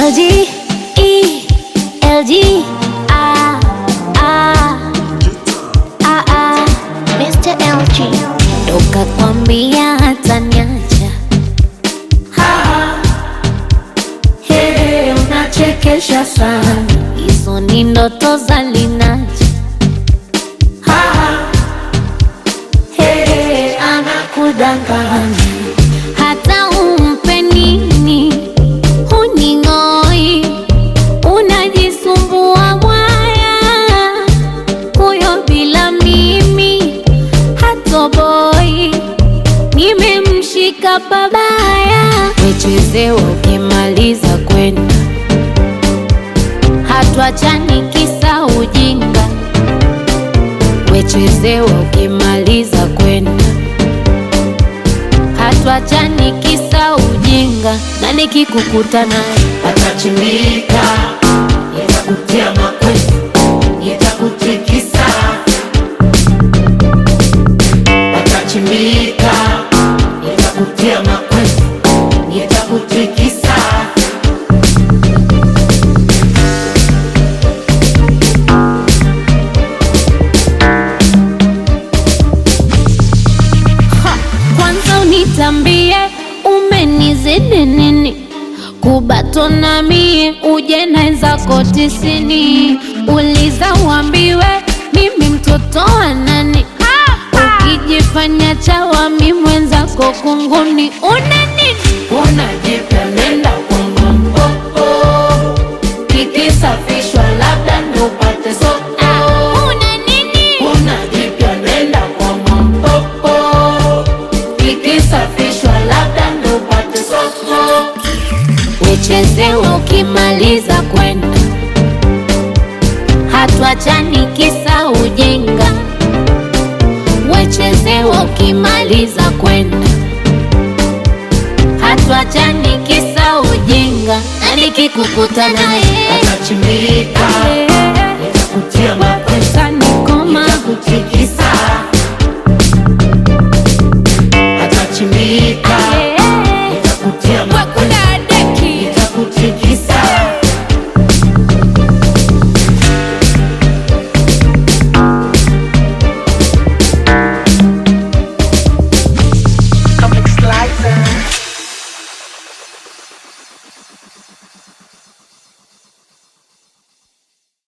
LG, E, LG, ah, ah, ah, ah. Mr. LG Toka kwambia hata niacha Hey, unachekesha sana hizo ni ndoto za linacha Hey, anakudanganya hata umpe nini huning'oi, unajisumbua mwaya, huyo bila mimi hatoboi, nimemshika babaya, wechezewa ukimaliza kwenda, hatuachani kisa ujinga, wechezewa ukimaliza kwenda hatuachani kisa ujinga, na nikikukuta naye Atachimbika, nitakutia makwezi, nitakutikisa. Atachimbika, nitakutia makwezi, nitakutikisa. kwanza unitambie umenizidi nini kubatona mie uje naenzako tisini uliza uambiwe mimi mtoto wa nani ukijifanya chawa mi mwenzako kunguni una nini Unajipya nenda kwangu mpopo, kikisafishwa labda ndo upate soko. una nini Unajipya nenda kwangu mpopo, kikisafishwa labda ndo upate soko. wechezewa ukimaliza kwenda hatuachani kisa ujinga wechezewa ukimaliza kwenda hatuachani kisa ujinga na nikikukuta naye Atachimbika,